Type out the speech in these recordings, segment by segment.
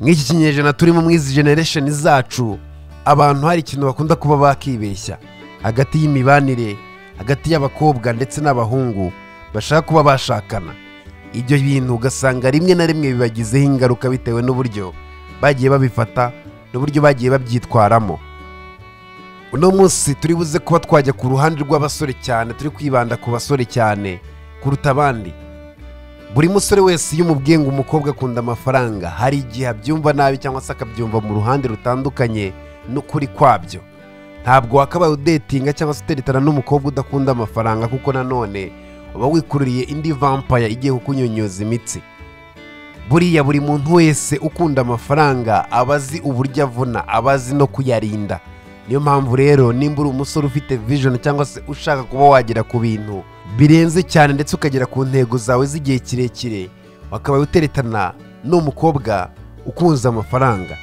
nk'iki kinyejana turimo muri izi generation zacu abantu hari ikintu bakunda kuba bakibeshya hagati y'imibanire hagati y'abakobwa ndetse n'abahungu bashaka kuba bashakana ibyo bintu ugasanga rimwe na rimwe bibagizeho ingaruka bitewe n'uburyo bagiye babifata n'uburyo bagiye babyitwaramo uno munsi turi buze kuba twajya ku ruhande rw'abasore cyane turi kwibanda ku basore cyane kuruta abandi buri musore wese iyo umubwiye ngo umukobwa akunda amafaranga hari igihe abyumva nabi cyangwa se akabyumva mu ruhande rutandukanye n'ukuri kwabyo ntabwo wakabaye udetinga cyangwa se uteretana n'umukobwa udakunda amafaranga kuko nanone uba wikururiye indi vampaya igiye kukunyunyuza imitsi buriya buri muntu wese ukunda amafaranga aba azi uburyo avuna aba azi no kuyarinda niyo mpamvu rero nimba uri umusore ufite vision cyangwa se ushaka kuba wagera ku bintu birenze cyane ndetse ukagera ku ntego zawe z'igihe kirekire wakabaye uteretana n'umukobwa ukunze amafaranga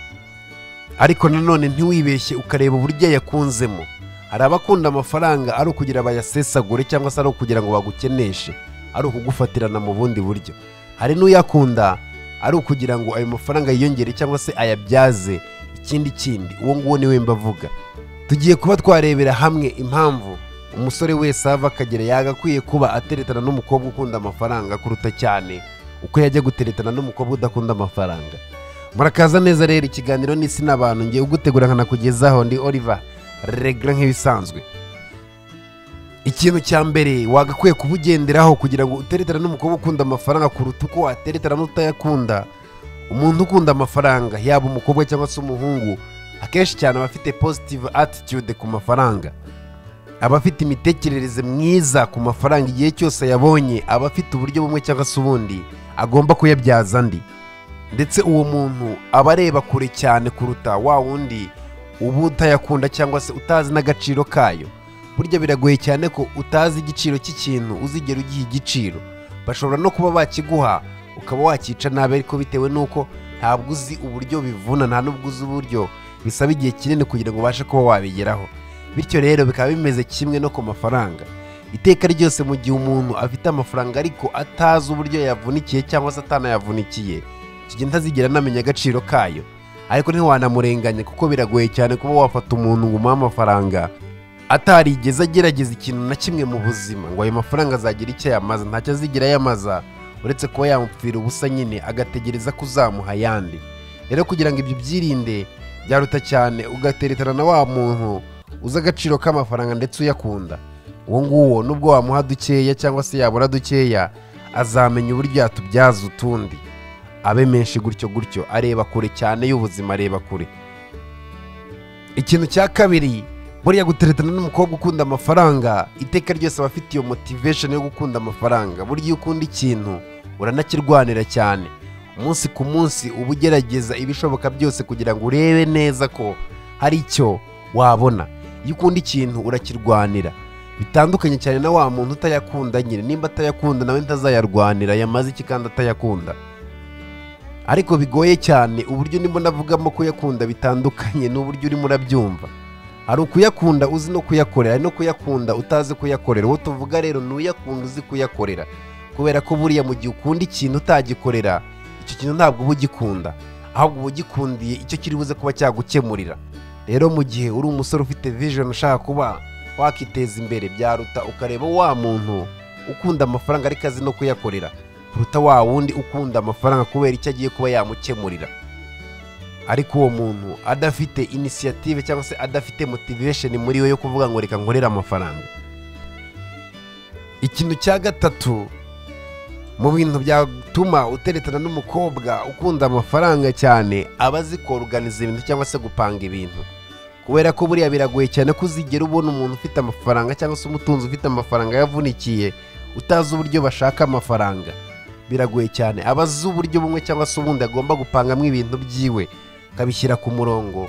ariko nanone ntiwibeshye ukareba uburyo yakunzemo hari abakunda amafaranga ari ukugira bayasesagure cyangwa se ari ukugira ngo bagukeneshe ari ukugufatirana mu bundi buryo hari n'uyakunda ari ukugira ngo ayo mafaranga yiyongere cyangwa se ayabyaze ikindi kindi uwo nguwo niwe mbavuga tugiye kuba twarebera hamwe impamvu umusore wese ava akagera yagakwiye kuba ateretana n'umukobwa ukunda amafaranga kuruta cyane uko yajya guteretana n'umukobwa udakunda amafaranga murakaza neza rero ikiganiro n'isi n'abantu ngiye ugutegura nkanakugezaho ndi oliver regara nk'ibisanzwe ikintu cya mbere wagakwiye kuba ugenderaho kugira ngo uteretana n'umukobwa ukunda amafaranga kuruta uko wateretana n'utayakunda umuntu ukunda amafaranga yaba umukobwa cyangwa se umuhungu akenshi cyane aba afite positive attitude ku mafaranga aba afite imitekerereze myiza ku mafaranga igihe cyose ayabonye aba afite uburyo bumwe cyangwa se ubundi agomba kuyabyaza andi ndetse uwo muntu aba areba kure cyane kuruta wa wundi uba utayakunda cyangwa se utazi n'agaciro kayo burya biragoye cyane ko utazi igiciro cy'ikintu uzigera ugiha igiciro bashobora no kuba bakiguha ukaba wakica nabi ariko bitewe n'uko ntabwo uzi uburyo bivuna nta n'ubwo uzi uburyo bisaba igihe kinini kugira ngo ubashe kuba wabigeraho bityo rero bikaba bimeze kimwe no ku mafaranga iteka ryose mu gihe umuntu afite amafaranga ariko atazi uburyo yavunikiye cyangwa se atanayavunikiye kigenda azigera anamenya agaciro kayo ariko ntiwanamurenganya kuko biragoye cyane kuba wafata umuntu ngo umuhe amafaranga atarigeze agerageza ikintu na kimwe mu buzima ngo ayo mafaranga azagire icyo ayamaza ntacyo azigira ayamaza uretse kuba yamupfira ubusa nyine agategereza ko uzamuha ayandi rero kugira ngo ibyo byirinde byaruta cyane ugateretana na wa muntu uzi agaciro k'amafaranga ndetse uyakunda uwo nguwo nubwo wamuha dukeya cyangwa se yabura dukeya azamenya uburyo yatubyaza utundi abe menshi gutyo gutyo areba kure cyane y'ubuzima areba kure ikintu cya kabiri buriya guteretana n'umukobwa ukunda amafaranga iteka ryose aba afite iyo motivation yo gukunda amafaranga burya iyo ukunda ikintu uranakirwanira cyane umunsi ku munsi uba ugerageza ibishoboka byose kugira ngo urebe neza ko hari icyo wabona iyo ukunda ikintu urakirwanira bitandukanye cyane na wa muntu utayakunda nyine nimba atayakunda nawe ntazayarwanira yamaze iki kandi atayakunda ariko bigoye cyane uburyo ndimo navugamo kuyakunda bitandukanye n'uburyo urimo urabyumva hari ukuyakunda uzi no kuyakorera no kuyakunda utazi kuyakorera uwo tuvuga rero ni uyakunda uzi kuyakorera kubera ko buriya mu gihe ukunda ikintu utagikorera icyo kintu ntabwo uba ugikunda ahubwo uba ugikundiye icyo kiri buze kuba cyagukemurira rero mu gihe uri umusore ufite vision ushaka kuba wakiteza imbere byaruta ukareba wa muntu ukunda amafaranga ariko azi no kuyakorera kuruta wa wundi ukunda amafaranga kubera icyo agiye kuba yamukemurira ariko uwo muntu adafite inisiyative cyangwa se adafite motivesheni muri we yo kuvuga ngo reka nkorere amafaranga ikintu cya gatatu mu bintu byatuma uteretana n'umukobwa ukunda amafaranga cyane aba azi koruganiza ibintu cyangwa se gupanga ibintu kubera ko buriya biragoye cyane ko uzigera ubona umuntu ufite amafaranga cyangwa se umutunzi ufite amafaranga yavunikiye utazi uburyo bashaka amafaranga biragoye cyane aba azi uburyo bumwe cyangwa se ubundi agomba gupangamo ibintu byiwe akabishyira ku murongo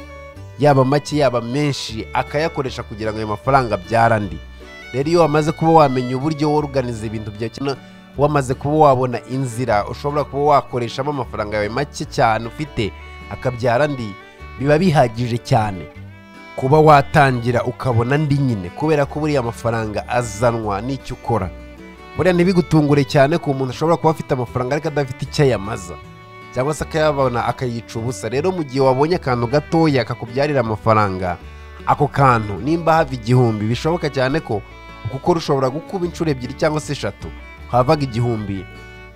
yaba make yaba menshi akayakoresha kugira ngo ayo mafaranga abyara andi rero iyo wamaze kuba wamenya uburyo woruganiza ibintu byawe wamaze kuba wabona inzira ushobora kuba wakoreshamo amafaranga yawe make cyane ufite akabyara andi biba bihagije cyane kuba watangira ukabona andi nyine kubera ko buriya amafaranga azanwa n'icyo ukora buriya ntibigutungure cyane ko umuntu ashobora kuba afite amafaranga ariko adafite icyo ayamaza cyangwa se akayabona akayica ubusa rero mu gihe wabonye akantu gatoya kakubyarira amafaranga ako kantu nimba hava igihumbi bishoboka cyane ko kuko rushobora gukuba inshuro ebyiri cyangwa se eshatu havaga igihumbi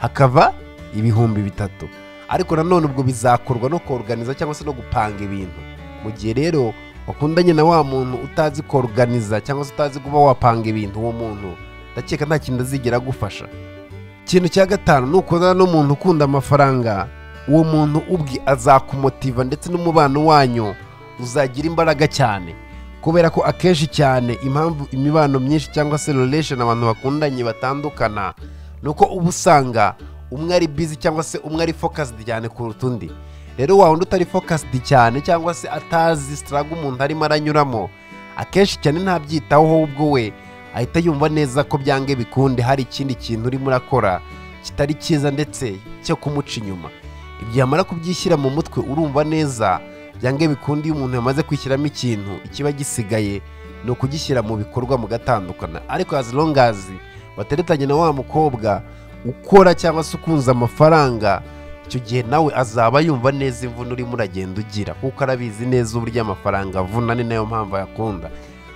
hakava ibihumbi bitatu ariko nanone ubwo bizakorwa no koruganiza cyangwa se no gupanga ibintu mu gihe rero wakundanye na wa muntu utazi koruganiza cyangwa se utazi kuba wapanga ibintu uwo muntu ndakeka nta kintu azigera agufasha ikintu cya gatanu ni ukundana n'umuntu ukunda amafaranga uwo muntu ubwe azakumotiva ndetse n'umubano wanyu uzagira imbaraga cyane kubera ko akenshi cyane impamvu imibano myinshi cyangwa se relation abantu bakundanye batandukana ni uko uba usanga umwe ari busy cyangwa se umwe ari focused cyane kuruta undi rero wa wundi utari focused cyane cyangwa se atazi struggle umuntu arimo aranyuramo akenshi cyane ntabyitaho ahubwo we ahita yumva neza ko byange bikunde hari ikindi kintu urimo urakora kitari cyiza ndetse cyo kumuca inyuma ibyo yamara kubyishyira mu mutwe urumva neza byange bikunde iyo umuntu yamaze kwishyiramo ikintu ikiba gisigaye ni ukugishyira mu bikorwa mugatandukana ariko as long as wateretanye na wa mukobwa ukora cyangwa se ukunze amafaranga icyo gihe nawe azaba yumva neza imvune urimo uragenda ugira kuko arabizi neza uburyo amafaranga avuna ni nayo mpamvu ayakunda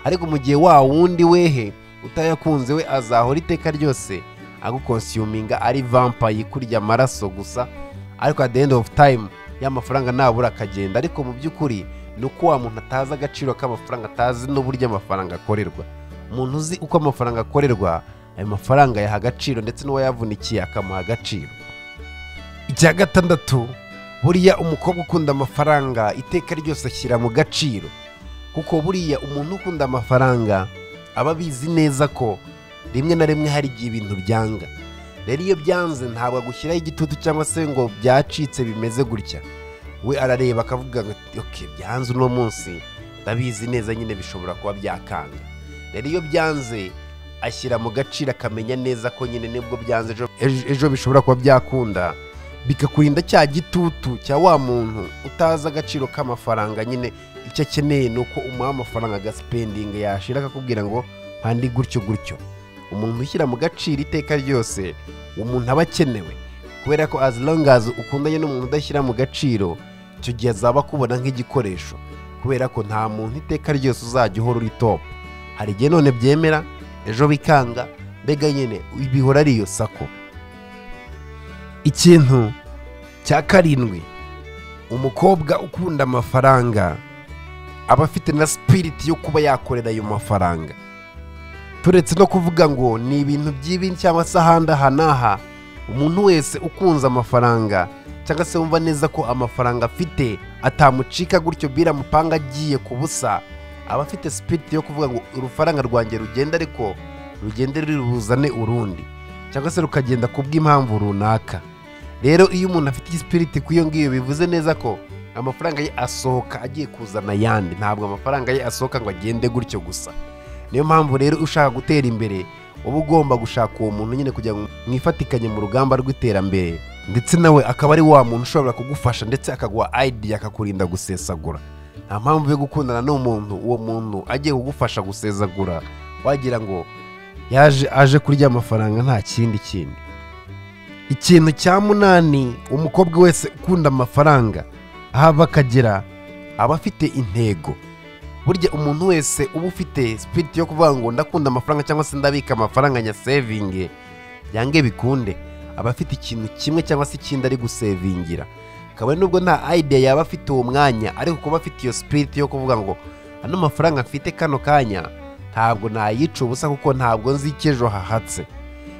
ariko mu gihe wa wundi wehe utayakunze we azahora iteka ryose agukonsiyuminga ari vampayi ikurya amaraso gusa ariko at the end of time y'amafaranga nabura akagenda ariko mu by'ukuri ni uko wa muntu atazi agaciro k'amafaranga atazi n'uburyo amafaranga akorerwa umuntu uzi uko amafaranga akorerwa ayo mafaranga yaha agaciro ndetse n'uwayavunikiye akamuha agaciro icya gatandatu buriya umukobwa ukunda amafaranga iteka ryose ashyira mu gaciro kuko buriya umuntu ukunda amafaranga aba abizi neza ko rimwe na rimwe hari igihe ibintu byanga rero iyo byanze ntabwo agushyiraho igitutu cyangwa se ngo byacitse bimeze gutya we arareba akavuga ati oke byanze uno munsi ndabizi neza nyine bishobora kuba byakanga rero iyo byanze ashyira mu gaciro akamenya neza ko nyine nibwo byanze ejo- ejo- ejo bishobora kuba byakunda bikakurinda cya gitutu cya wa muntu utazi agaciro k'amafaranga nyine icyo akeneye ni uko umuha amafaranga agasipendinga yashira akakubwira ngo mpande gutyo gutyo umuntu ushyira mu gaciro iteka ryose umuntu aba akenewe kubera ko as long as ukundanye n'umuntu udashyira mu gaciro icyo gihe azaba akubona nk'igikoresho kubera ko nta muntu iteka ryose uzajya uhora uri top hari igihe none byemera ejo bikanga mbega nyine bihora ari iyo sako ikintu cya karindwi umukobwa ukunda amafaranga aba afite na sipiriti yo kuba yakorera ayo mafaranga turetse no kuvuga ngo ni ibintu by'ibi cyangwa se ahandi aha n'aha umuntu wese ukunze amafaranga cyangwa se wumva neza ko amafaranga afite atamucika gutyo biramupanga agiye ku busa aba afite sipiriti yo kuvuga ngo urufaranga rwanjye rugenda ariko rugende ruzane urundi cyangwa se rukagenda ku bw'impamvu runaka rero iyo umuntu afite igisipiriti ku iyo ngiyo bivuze neza ko amafaranga ye asohoka agiye kuzana ayandi ntabwo amafaranga ye asohoka ngo agende gutyo gusa niyo mpamvu rero ushaka gutera imbere uba ugomba gushaka uwo muntu nyine kugira ngo mwifatikanye mu rugamba rw'iterambere ndetse nawe akaba ari wa muntu ushobora kugufasha ndetse akaguha idea akakurinda gusesagura nta mpamvu yo gukundana n'umuntu uwo muntu agiye kugufasha gusezagura wagira ngo yaje aje kurya amafaranga nta kindi kintu ikintu cya munani umukobwa wese ukunda amafaranga ahava akagera aba afite intego burya umuntu wese uba ufite sipiriti yo kuvuga ngo ndakunda amafaranga cyangwa se ndabika amafaranga nya sevinge byange bikunde aba afite ikintu kimwe cyangwa se ikindi ari gusevingira kabone nubwo nta idea yaba afite uwo mwanya ariko kuba afite iyo sipiriti yo kuvuga ngo ano mafaranga mfite kano kanya ntabwo nayica ubusa kuko ntabwo nzi icyo ejo hahatse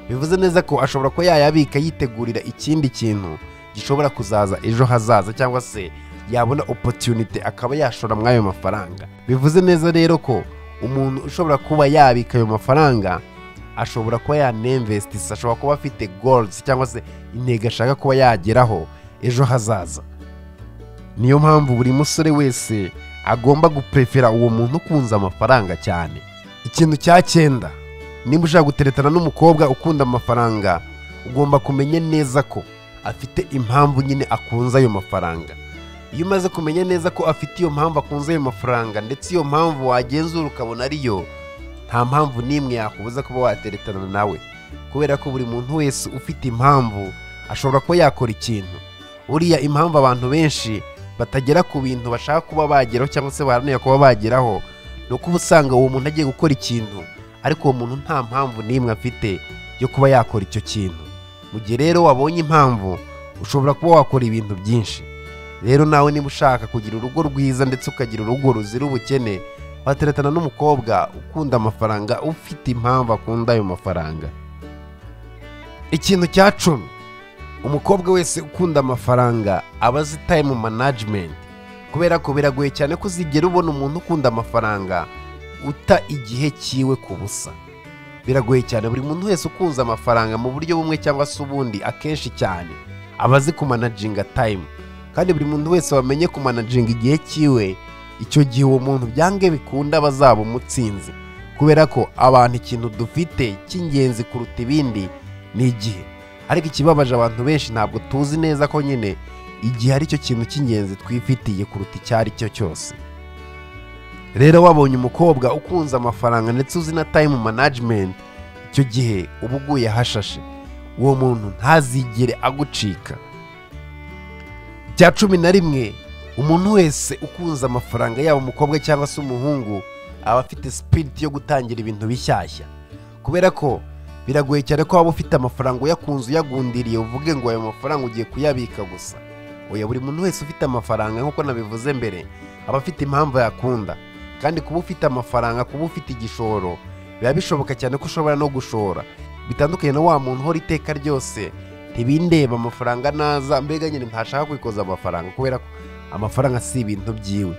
bivuze neza ko ashobora kuba yayabika yitegurira ikindi kintu gishobora kuzaza ejo hazaza cyangwa se yabona opotunite akaba yashora muri ayo mafaranga bivuze neza rero ko umuntu ushobora kuba yabika ayo mafaranga ashobora kuba yanemvesitisa ashobora kuba afite goruzi cyangwa se intego ashaka kuba yageraho ejo hazaza niyo mpamvu buri musore wese agomba guprefera uwo muntu ukunze amafaranga cyane ikintu cya cyenda niba ushaka guteretana n'umukobwa ukunda amafaranga ugomba kumenya neza ko afite impamvu nyine akunze ayo mafaranga iyo umaze kumenya neza ko afite iyo mpamvu akunze ayo mafaranga ndetse iyo mpamvu wagenzura ukabona ariyo nta mpamvu n'imwe yakubuza kuba wateretana nawe kubera ko buri muntu wese ufite impamvu ashobora kuba yakora ikintu uriya impamvu abantu benshi batagera ku bintu bashaka kuba bageraho cyangwa se baharanira kuba bageraho ni uko uba usanga uwo muntu agiye gukora ikintu ariko uwo muntu nta mpamvu n'imwe afite yo kuba yakora icyo kintu mu gihe rero wabonye impamvu ushobora kuba wakora ibintu byinshi rero nawe niba ushaka kugira urugo rwiza ndetse ukagira urugo ruzira ubukene wateretana n'umukobwa ukunda amafaranga ufite impamvu akunda ayo mafaranga ikintu cya cumi umukobwa wese ukunda amafaranga aba azitaye mu manajimenti kubera ko biragoye cyane ko uzigera ubona umuntu ukunda amafaranga uta igihe cyiwe ku busa biragoye cyane buri muntu wese ukunze amafaranga mu buryo bumwe cyangwa se ubundi akenshi cyane aba azi kumanajinga tayimu kandi buri muntu wese wamenye kumanajinga igihe cyiwe icyo gihe uwo muntu byange bikunda aba azaba umutsinzi kubera ko abantu ikintu dufite cy'ingenzi kuruta ibindi ni igihe ariko ikibabaje abantu benshi ntabwo tuzi neza ko nyine igihe ari cyo kintu cy'ingenzi twifitiye kuruta icyo ari cyo cyose rero wabonye umukobwa ukunze amafaranga ndetse uzi na tayimu manajimenti icyo gihe uba uguye ahashashe uwo muntu ntazigere agucika bya cumi na rimwe umuntu wese ukunze amafaranga yaba umukobwa cyangwa se umuhungu aba afite sipiriti yo gutangira ibintu bishyashya kubera ko biragoye cyane ko waba ufite amafaranga uyakunze uyagundiriye uvuge ngo ayo mafaranga ugiye kuyabika gusa oya buri muntu wese ufite amafaranga nk'uko nabivuze mbere aba afite impamvu yakunda kandi kuba ufite amafaranga kuba ufite igishoro biba bishoboka cyane ko ushobora no gushora bitandukanye na wa muntu uhora iteka ryose ntibindeba amafaranga naza mbega nyine ntashaka kwikoza amafaranga kubera ko amafaranga si ibintu byiwe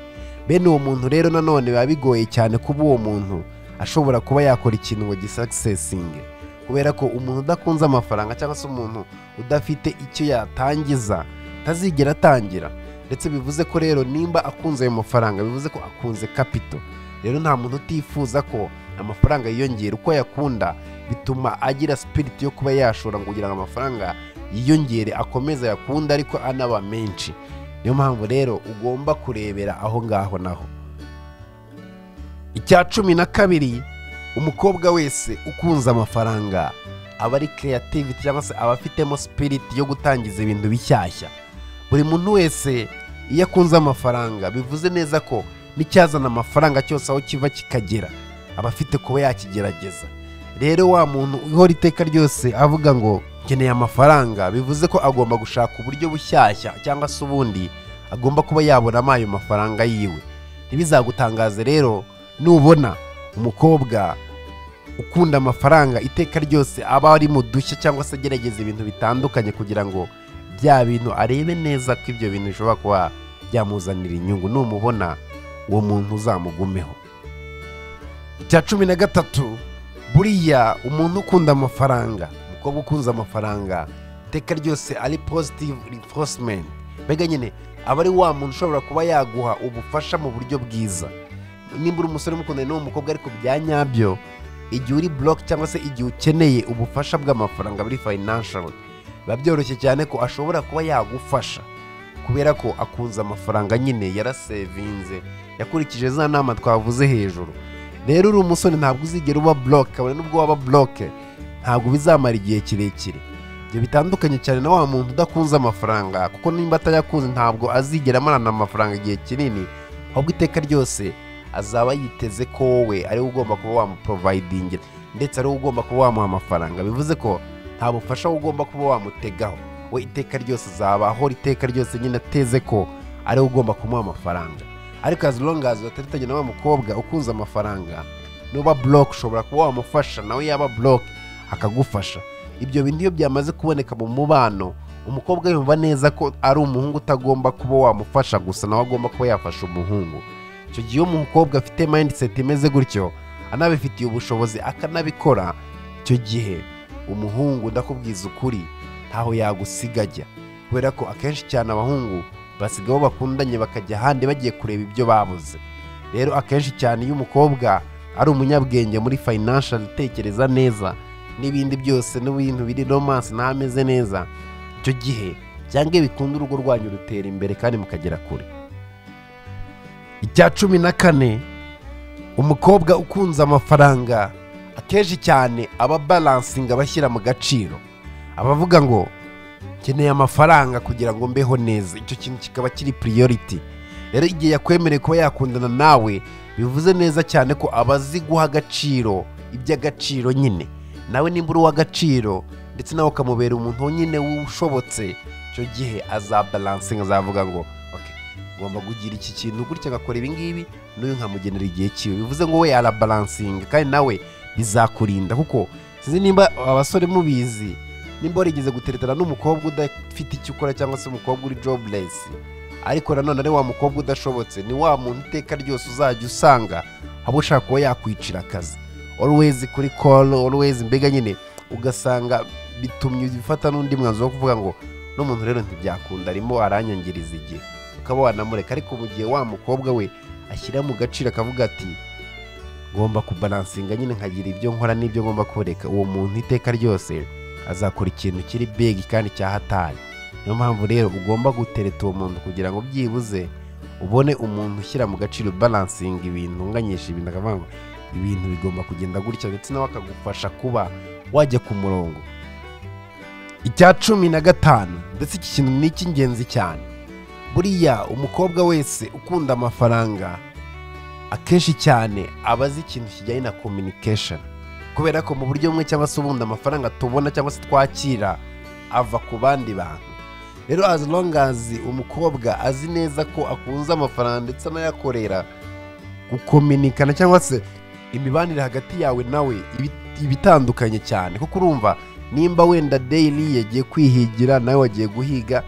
bene uwo muntu rero nanone biba bigoye cyane kuba uwo muntu ashobora kuba yakora ikintu ngo gisakisesinge kubera ko umuntu udakunze amafaranga cyangwa se umuntu udafite icyo yatangiza atazigera atangira ndetse bivuze ko rero nimba akunze ayo mafaranga bivuze ko akunze kapito rero nta muntu utifuza ko amafaranga yiyongera uko ayakunda bituma agira sipiriti yo kuba yashora ngo kugira ngo amafaranga yiyongere akomeze ayakunde ariko anaba menshi niyo mpamvu rero ugomba kurebera aho ngaho naho icya cumi na kabiri umukobwa wese ukunze amafaranga aba ari keyativiti cyangwa se aba afitemo sipiriti yo gutangiza ibintu bishyashya buri muntu wese iyo akunze amafaranga bivuze neza ko n'icyazana amafaranga cyose aho kiva kikagera aba afite kuba yakigerageza rero wa muntu uhora iteka ryose avuga ngo nkeneye amafaranga bivuze ko agomba gushaka uburyo bushyashya cyangwa se ubundi agomba kuba yabonamo ayo mafaranga yiwe ntibizagutangaze rero nubona umukobwa ukunda amafaranga iteka ryose aba ari mu dushya cyangwa se agerageza ibintu bitandukanye kugira ngo bya bintu arebe neza ko ibyo bintu bishobora kuba byamuzanira inyungu numubona uwo muntu uzamugumeho icya cumi na gatatu buriya umuntu ukunda amafaranga umukobwa ukunze amafaranga iteka ryose ari positive reinforcement mbega nyine aba ari wa muntu ushobora kuba yaguha ubufasha mu buryo bwiza nimba uri umusore umukundana n'uwo mukobwa ariko bya nyabyo igihe uri buroke cyangwa se igihe ukeneye ubufasha bw'amafaranga muri fayinansharu biba byoroshye cyane ko ashobora kuba yagufasha kubera ko akunze amafaranga nyine yarasevinze yakurikije za nama twavuze hejuru rero uri umusore ntabwo uzigera uba buroke kabone n'ubwo waba buroke ntabwo bizamara igihe kirekire ibyo bitandukanye cyane na wa muntu udakunze amafaranga kuko nimba atayakunze ntabwo azigera amarana amafaranga igihe kinini ahubwo iteka ryose azaba yiteze ko wowe ariwe ugomba kuba wamuporovayidingira ndetse ariwe ugomba kuba wamuha amafaranga bivuze ko nta bufasha ugomba kuba wamutegaho we iteka ryose azaba ahora iteka ryose nyine ateze ko ariwe ugomba kumuha amafaranga ariko as long as bataritanye na wa mukobwa ukunze amafaranga nuba buroke ushobora kuba wamufasha nawe yaba buroke akagufasha ibyo bintu iyo byamaze kuboneka mu mubano umukobwa yumva neza ko ari umuhungu utagomba kuba wamufasha gusa nawe agomba kuba yafasha umuhungu icyo gihe iyo umukobwa afite mayindiseti imeze gutyo anabifitiye ubushobozi akanabikora icyo gihe umuhungu ndakubwiza ukuri ntaho yagusiga ajya kubera ko akenshi cyane abahungu basiga abo bakundanye bakajya ahandi bagiye kureba ibyo babuze rero akenshi cyane iyo umukobwa ari umunyabwenge muri fayinansharu utekereza neza n'ibindi byose n'ibintu biri romansi ntameze neza icyo gihe cyangwa bikunda urugo rwanyu rutera imbere kandi mukagera kure icya cumi na kane umukobwa ukunze amafaranga akenshi cyane aba baransinga abashyira mu gaciro abavuga ngo nkeneye amafaranga kugira ngo mbeho neza icyo kintu kikaba kiri priority rero igihe yakwemereye kuba yakundana nawe bivuze neza cyane ko aba azi guha agaciro iby'agaciro nyine nawe nimba uri uw'agaciro ndetse nawe ukamubera umuntu nyine ushobotse icyo gihe azabalansinga azavuga ngo ok ngomba kugira iki kintu gutya agakora ibi ngibi n'uyu nkamugenera igihe kiwe bivuze ngo we yarabalansinga kandi nawe bizakurinda kuko sinzi nimba abasore mubizi nimba warigeze guteretana n'umukobwa udafite icyo ukora cyangwa se umukobwa uri joburesi ariko nanone ari wa mukobwa udashobotse ni wa muntu iteka ryose uzajya usanga aba ushaka kuba yakwicira akazi always kuri call always mbega nyine ugasanga bitumye ufata n'undi mwanzuro wo kuvuga ngo n'umuntu rero ntibyakunda arimo aranyangiriza igihe ukaba wanamureka ariko mu gihe wa mukobwa we ashyira mu gaciro akavuga ati ngomba kubalansinga nyine nkagira ibyo nkora n'ibyo ngomba kureka uwo muntu iteka ryose azakora ikintu kiri big kandi cyahatari niyo mpamvu rero ugomba gutereta uwo muntu kugira ngo byibuze ubone umuntu ushyira mu gaciro balansinga ibintu unganyisha ibintu akavuga ngo ibintu bigomba kugenda gutya ndetse nawe akagufasha kuba wajya ku murongo icya cumi na gatanu ndetse iki kintu ni icy'ingenzi cyane buriya umukobwa wese ukunda amafaranga akenshi cyane aba azi ikintu kijyanye na communication kubera ko mu buryo bumwe cyangwa se ubundi amafaranga tubona cyangwa se twakira ava ku bandi bantu rero as long as umukobwa azi neza ko akunze amafaranga ndetse anayakorera gukominikana cyangwa se imibanire hagati yawe nawe ibi- iba itandukanye cyane kuko urumva nimba wenda daily yagiye kwihigira nawe wagiye guhiga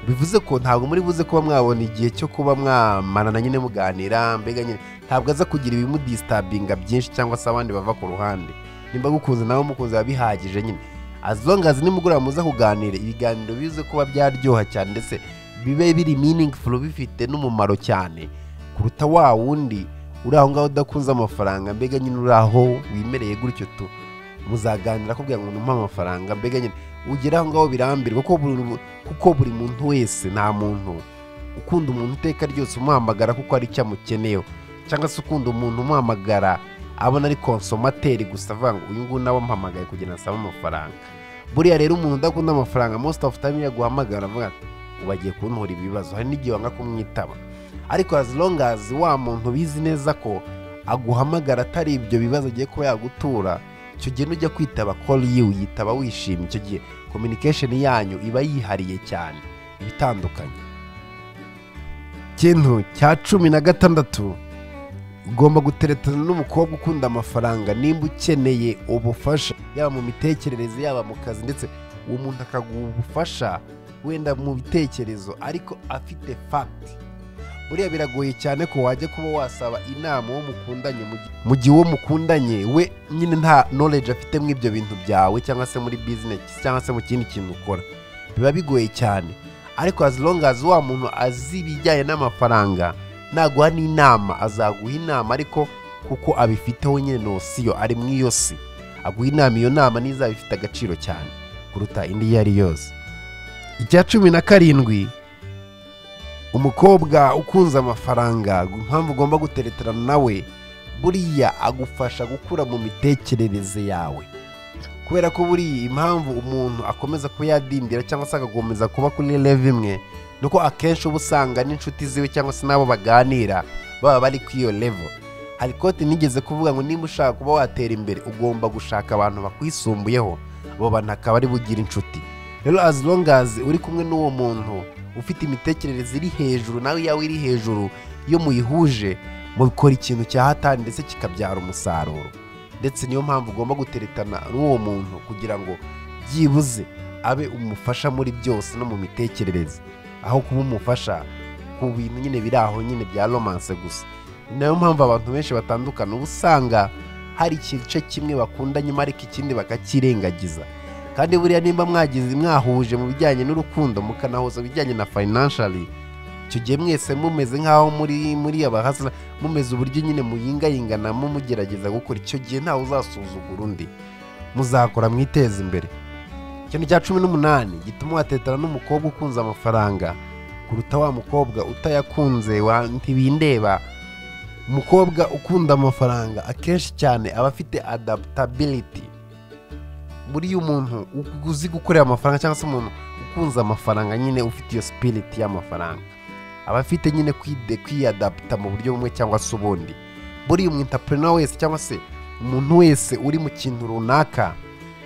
bivuze ko ntabwo muri buze kuba mwabona igihe cyo kuba mwamarana nyine muganira mbega nyine ntabwo aza kugira ibimudisitabinga byinshi cyangwa se abandi bava ku ruhande nimba gukunze nawe mukunze biba bihagije nyine as long as nimugoroba muza kuganira ibiganiro bize kuba byaryoha cyane ndetse bibe biri meaningful bifite n'umumaro cyane kuruta wa wundi uri aho ngaho udakunze amafaranga mbega nyine uri aho wimereye gutyo tu muzaganira akubwira ngo numpe amafaranga mbega nyine ugera aho ngaho birambirwa kuko buri, kuko buri muntu wese nta muntu ukunda umuntu iteka ryose umuhamagara kuko ari icyo amukeneyeho cyangwa se ukunda umuntu umuhamagara abona ari konsomateri gusa avuga ngo uyu nguyu nawe amuhamagaye kugira ngo asabe amafaranga buriya rero umuntu udakunda amafaranga most of time yaguhamagara avuga ati ubu agiye kuntura ibibazo hari n'igihe wanga kumwitaba ariko as long as wa muntu bizi neza ko aguhamagara atari ibyo bibazo agiye kuba yagutura icyo gihe nujya kwitaba call you yitaba wishimye icyo gihe communication yanyu iba yihariye cyane iba itandukanye ikintu cya cumi na gatandatu ugomba guteretana n'umukobwa ukunda amafaranga nimba ukeneye ubufasha yaba mu mitekerereze yaba mu kazi ndetse uwo muntu akaguha ubufasha wenda mu bitekerezo ariko afite fagiti buriya biragoye cyane ko wajya kuba wasaba inama uwo mukundanye mu gihe- mu gihe uwo mukundanye we nyine nta knowledge afite mu ibyo bintu byawe cyangwa se muri bizinesi cyangwa se mu kindi kintu ukora biba bigoye cyane ariko as long as wa muntu azi ibijyanye n'amafaranga naguha n'inama azaguha inama ariko kuko abifiteho nyine nosiyo ari mu iyo si aguha inama iyo nama n'izaba ifite agaciro cyane kuruta indi iyo ari yose icya cumi na karindwi umukobwa ukunze amafaranga impamvu ugomba gutereterana nawe buriya agufasha gukura mu mitekerereze yawe kubera ko buriya impamvu umuntu akomeza kuba yadindira cyangwa se agakomeza kuba kuri rev imwe ni uko akenshi uba usanga n'inshuti ziwe cyangwa se n'abo baganira baba bari kuri iyo revo hari kote nigeze kuvuga ngo niba ushaka kuba watera imbere ugomba gushaka abantu bakwisumbuyeho abo bantu akaba ari bugira inshuti rero as long as uri kumwe n'uwo muntu ufite imitekerereze iri hejuru nawe iyawe iri hejuru iyo muyihuje mukora ikintu cya hatari ndetse kikabyara umusaruro ndetse niyo mpamvu ugomba guteretana n'uwo muntu kugira ngo byibuze abe umufasha muri byose no mu mitekerereze aho kuba umufasha ku bintu nyine biri aho nyine bya romance gusa ni nayo mpamvu abantu benshi batandukana uba usanga hari igice kimwe bakunda nyuma ariko ikindi bakakirengagiza kandi buriya nimba mwagize mwahuje mu bijyanye n'urukundo mukanahuza ibijyanye na financially icyo gihe mwese mumeze nk'aho muri muri abahasira mumeze uburyo nyine muyingayinganamo mugerageza gukora icyo gihe ntawe uzasuzugura undi muzakora mwiteza imbere ikintu cya cumi n'umunani gituma watetana n'umukobwa ukunze amafaranga kuruta wa mukobwa utayakunze wa ntibindeba umukobwa ukunda amafaranga akenshi cyane aba afite adaptability buriya umuntu uzi gukorera amafaranga cyangwa se umuntu ukunze amafaranga nyine ufite iyo sipiriti y'amafaranga aba afite nyine kwide kwiyadaputa mu buryo bumwe cyangwa se ubundi buriya umwintapurineri wese cyangwa se umuntu wese uri mu kintu runaka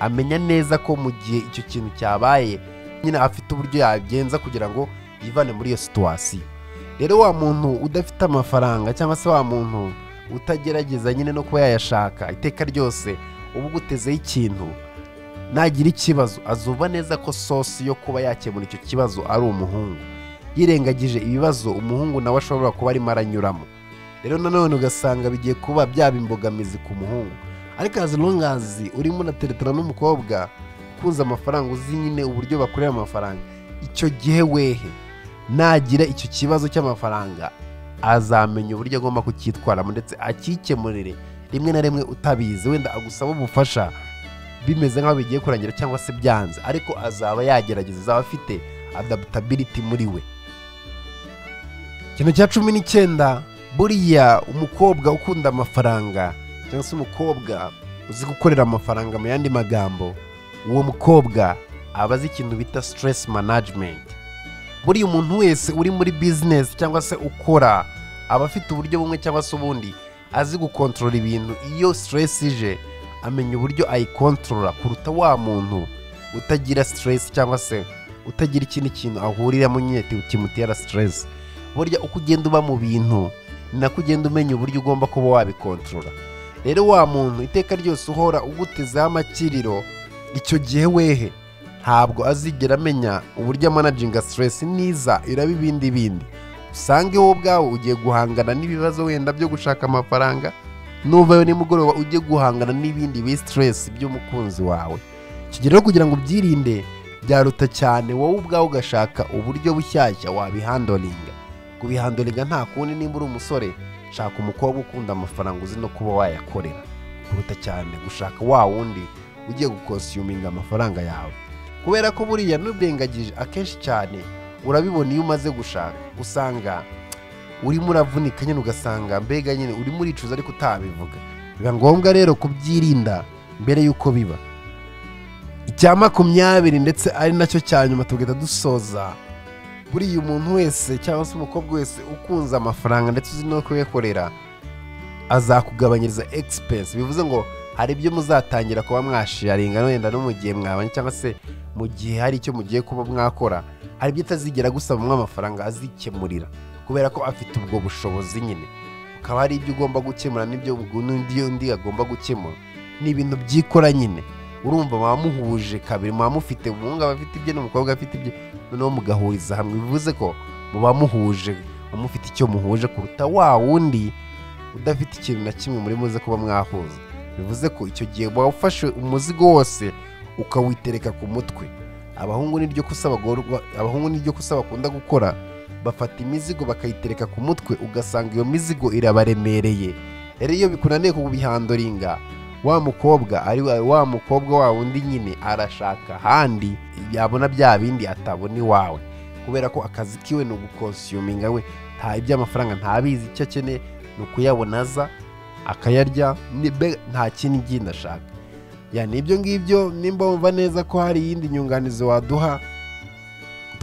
amenya neza ko mu gihe icyo kintu cyabaye nyine afite uburyo yagenza kugira ngo yivane muri iyo situwasiyo rero wa muntu udafite amafaranga cyangwa se wa muntu utagerageza nyine no kuba yayashaka iteka ryose uba ugutezeho ikintu nagira ikibazo azuba neza ko sosi yo kuba yakemura icyo kibazo ari umuhungu yirengagije ibibazo umuhungu nawe ashobora kuba arimo aranyuramo rero nanone ugasanga bigiye kuba byaba imbogamizi ku muhungu ariko azi longazi urimo unateretana n'umukobwa ukunze amafaranga uzi nyine uburyo bakorera amafaranga icyo gihe wehe nagira icyo kibazo cy'amafaranga azamenya uburyo agomba kucyitwaramo ndetse akikemurire rimwe na rimwe utabizi wenda agusaba ubufasha bimeze nk'aho bigiye kurangira cyangwa se byanze ariko azaba yagerageza azaba afite adaptability muri we ikintu cya cumi n'icyenda buriya umukobwa ukunda amafaranga cyangwa se umukobwa uzi gukorera amafaranga mu yandi magambo uwo mukobwa aba azi ikintu bita stress management buriya umuntu wese uri muri business cyangwa se ukora aba afite uburyo bumwe cyangwa se ubundi azi gukontorora ibintu iyo stress ije amenya uburyo ayikontorora kuruta wa muntu utagira stress cyangwa se utagira ikindi kintu ahuriramo nyine kimutera stress burya uko ugenda uba mu bintu ni nako ugenda umenya uburyo ugomba kuba wabikontorora rero wa muntu iteka ryose uhora ugutezeho amakiriro icyo gihe wehe ntabwo azigera amenya uburyo amanaginga siteresi niza iraba ibindi bindi usange wowe ubwawe ugiye guhangana n'ibibazo wenda byo gushaka amafaranga nuvayo nimugoroba ujye guhangana n'ibindi bi siteresi by'umukunzi wawe rero kugira ngo ubyirinde byaruta cyane wowe ubwawe ugashaka uburyo bushyashya wabihandoringa kubihandoringa nta kundi nimba uri umusore shaka umukobwa ukunda amafaranga uzi no kuba wayakorera kuruta cyane gushaka wa wundi ugiye gukosiyuminga amafaranga yawe kubera ko buriya n'uburengagije akenshi cyane urabibona iyo umaze gushaka usanga urimo uravunika nyine ugasanga mbega nyine urimo uricuza ariko utabivuga biba ngombwa rero kubyirinda mbere y'uko biba icya makumyabiri ndetse ari nacyo cya nyuma tugahita dusoza buriya umuntu wese cyangwa se umukobwa wese ukunze amafaranga ndetse uzi no kuyakorera azakugabanyiriza egispesi bivuze ngo hari ibyo muzatangira kuba mwasharinga wenda no mu gihe mwabanye cyangwa se mu gihe hari icyo mugiye kuba mwakora hari ibyo utazigera gusa bamwe amafaranga azikemurira kubera ko afite ubwo bushobozi nyine ukaba hari ibyo ugomba gukemura n'ibyo n'undi undi agomba gukemura ni ibintu byikora nyine urumva muba muhuje kabiri muba mufite umuhungu aba afite ibye n'umukobwa afite ibye noneho mugahuriza hamwe bivuze ko muba muhuje muba mufite icyo muhuje kuruta wa wundi udafite ikintu na kimwe muri muze kuba mwahuza bivuze ko icyo gihe waba ufashe umuzigo wose ukawitereka ku mutwe abahungu niryo ko usaba bakunda gukora bafata imizigo bakayitereka ku mutwe ugasanga iyo mizigo irabaremereye rero iyo bikunaniye kubihandoringa wa mukobwa ari wa mukobwa wa wundi nyine arashaka ahandi yabona bya bindi atabona iwawe kubera ko akazi kiwe ni ugukonsiyuminga we nta iby'amafaranga ntabizi icyo akeneye ni ukuyabona aza akayarya nta kindi ngindi ashaka yani ibyo ngibyo nimba wumva neza ko hari iyindi nyunganizi waduha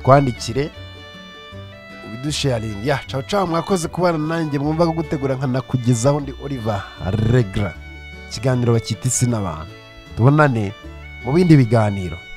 twandikire ubidusharingi yacu caho mwakoze kubana nanjye mwumva ko gutegura nkanakugezaho ndi Oliver regara ikiganiro bakita isi n'abantu tubonane mu bindi biganiro